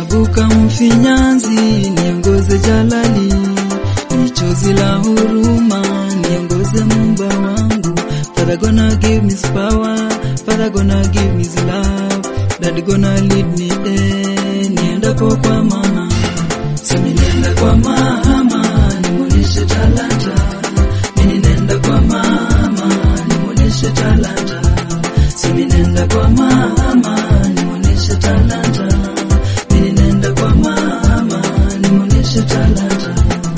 Naibuka mfinyanzi, niongoze jalali, ni chozi la huruma, niongoze mumba wangu. Father gonna give me his power, Father gonna give me his love, Daddy gonna lead me eh, niendapo kwa mama. Sami nenda kwa mama, nimuoneshe talanta. Mimi nenda kwa mama, nimuoneshe talanta. Sami nenda kwa mama, nimuoneshe talanta. Mimi nenda kwa mama, nimuoneshe talanta.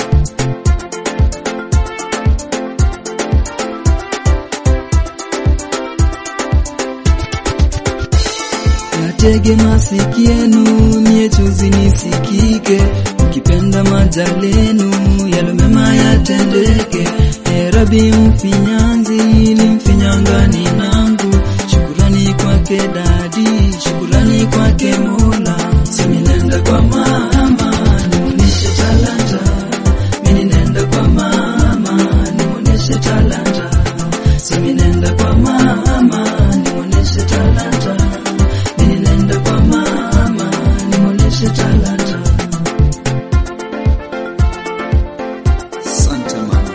Yatege masikienu, mie chozi nisikike, mkipenda majalenu, yalo mema yatendeke. E Rabi mfinyanzi, ni mfinyangani nangu, shukurani kwake dadi, shukurani kwake Mola. Simi nenda kwa mama, nimuoneshe talanta, mimi nenda kwa mama, nimuoneshe talanta. Simi nenda kwa mama, nimuoneshe talanta. Mimi nenda kwa mama, nimuoneshe talanta. Asante mama.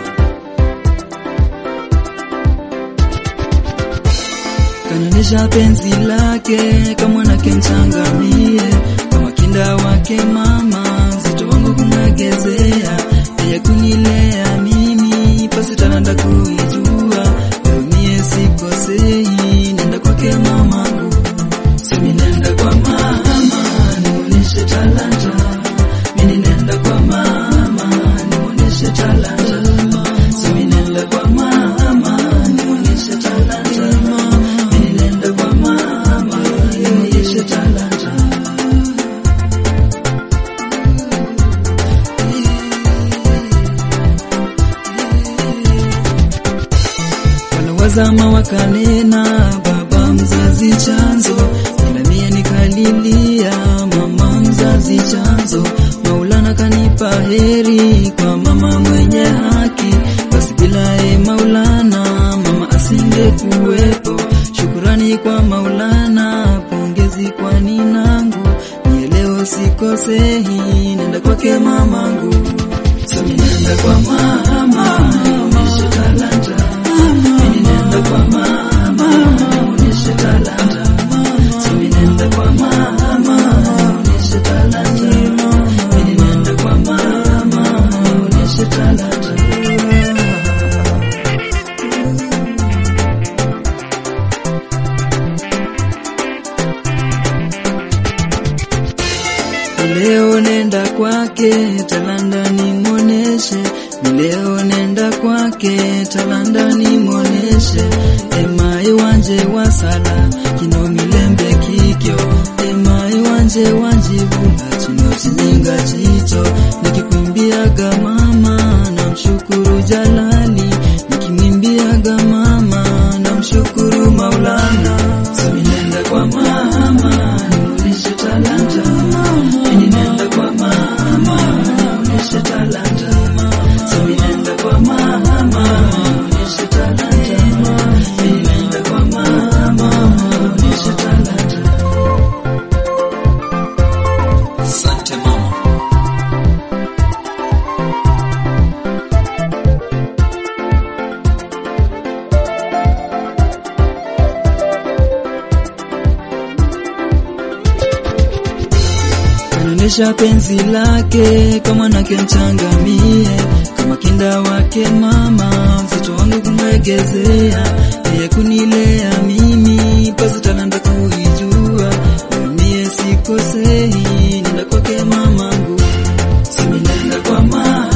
Kananisha penzi lake kama mwanake mchangamie, kama kinda wake mama, mzito wangu kumwegezea, yeye kunilea mimi, pasi talanta kuijua, leo mie sikosei, nenda kwake mamangu, simi nenda kwa mama, nimuoneshe talanta, mimi nenda kwa mama, nimuoneshe talanta, simi nenda kwa mama, nimuoneshe talanta, mimi nenda kwa mama, nimuoneshe talanta. Wanawazama wakanena, baba mzazi chanzo, ila mie nikalilia, mama mzazi chanzo. Maulana kanipa heri kwa mama mwenye haki, basi bila e Maulana mama asingekuwepo. Shukurani kwa Maulana, pongezi kwa ninangu, mie leo sikosei, nenda kwake mamangu, sami nenda kwa mama, nionyeshe talanta mimi nenda kwa mama, nionyeshe talanta. Simi nenda kwa mama, nionyeshe talanta. Mimi nenda kwa mama, nionyeshe talanta. Leo nenda kwake talanda nimwoneshe, leo nenda kwake talanda nimwoneshe. Emai wanje wasala kino milembe kikyo, emai wanje wanjibula chino chinyinga chicho. Nikikuimbiaga mama na mshukuru Jalali, nikimwimbiaga mama na mshukuru Maulana. Sami nenda kwa mama, nimuoneshe talanta. Mimi nenda kwa mama, nimuoneshe talanta. Sami nenda kwa mama, nimuoneshe talanta. Mimi nenda kwa mama, nimuoneshe talanta. Asante mama. Kanaonyesha penzi lake kama mwanake mchangamie, kama kinda wake mama, mtoto wangu kumwegezea, yeye kunilea mimi, pasi talanta kuijua, mie sikosei, nenda kwake mamangu, simi nenda kwa mama